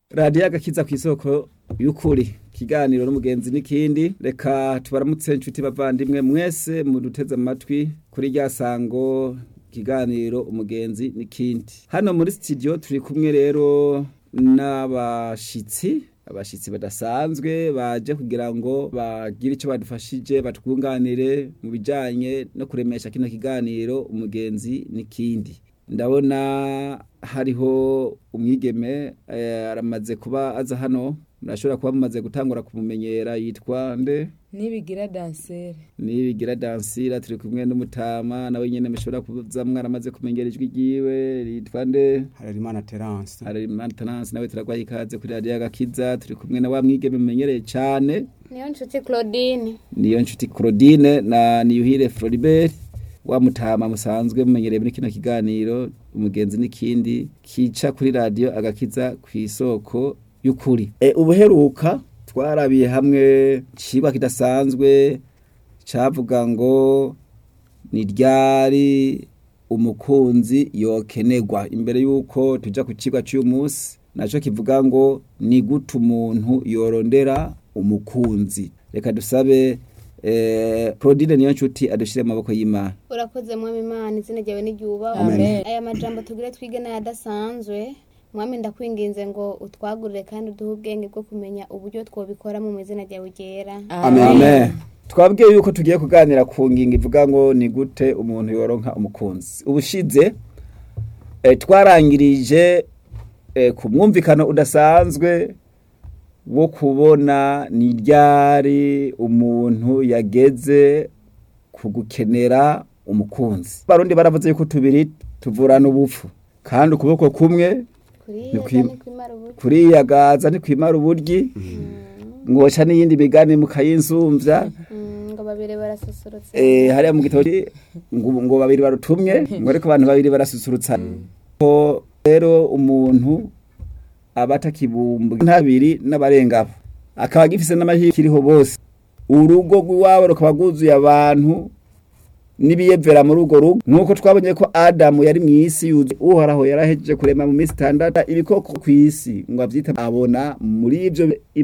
radiyo agakiza ku isoko y'ukuri ikiganiro n'umugenzi n'ikindi reka tubaramutse inshuti bavandimwe mwese muduteze amatwi kuri rya sango ikiganiro umugenzi n'ikindi hano muri studio turi kumwe rero n'abashitsi abashitsi badasanzwe baje kugira ngo bagire icyo badufashije batwunganire mu bijanye no kuremesha kino kiganiro umugenzi n'ikindi ndabona hariho umwigeme eh, aramaze kuba aza hano murashobora kuba mumaze gutangura kumumenyera yitwa nde nibigira dansere nibigira dansira turi kumwe n'umutama nawe nyene mushobora kuza mwaramaze kumenyera ijwi ryiwe yitwa nde Harerimana Terence hari maintenance nawe turagwaye ikaze kuri radio agakiza turi kumwe na wa mwigeme mumenyereye cane niyo nshuti claudine niyo nshuti Claudine na Niyuhire Floribert wa mutama musanzwe mumenyereye muri kino kiganiro umugenzi n'ikindi kica kuri radio agakiza ku isoko y'ukuri e, ubuheruka twarabiye hamwe cibwa kidasanzwe cavuga ngo ni ryari umukunzi yokenegwa imbere yuko tuja ku cigwa c'uyu munsi naco kivuga ngo ni gute umuntu yorondera umukunzi reka dusabe eh, Claudine niyo nshuti adushire mu maboko y'Imana urakoze mwami imana izina ryawe n'iryubahwe Amen. aya majambo tugire twige n'ayadasanzwe mwami ndakwinginze ngo utwagurire kandi uduhe ubwenge bwo kumenya uburyo twobikoramo mu izina ryawe ryera Amen. Twabwiye yuko tugiye kuganira ku ngingo ivuga ngo ni gute umuntu yoronka umukunzi. Ubushize e, twarangirije e, ku mwumvikano udasanzwe wo kubona ni ryari umuntu yageze ku gukenera umukunzi. Barundi baravuze yuko tubiri tuvurana ubupfu kandi ukuboko kumwe kuriya Ni kwim- ni kwimara uburyo kuriyagaza ntikwimara uburyi ngoca n'iyindi migani mukayinzumvya Mm, ngo babiri barasusurutse eh hariya mu gitabo ngo ngo babiri barutumye ngo ariko abantu babiri barasusurutsa ko rero umuntu aba atakibumba ntabiri n'abarengabo akaba agifise n'amahirwe kiriho bose urugo rw'iwabo rukaba rwuzuye abantu n'ibiyevera muri urwo rugo nk'uko twabonye ko adamu yari mu isi yuzuye uhoraho yarahejeje kurema mu minsi itandatu ibikoko ku isi ngo avyita abona muri ivyo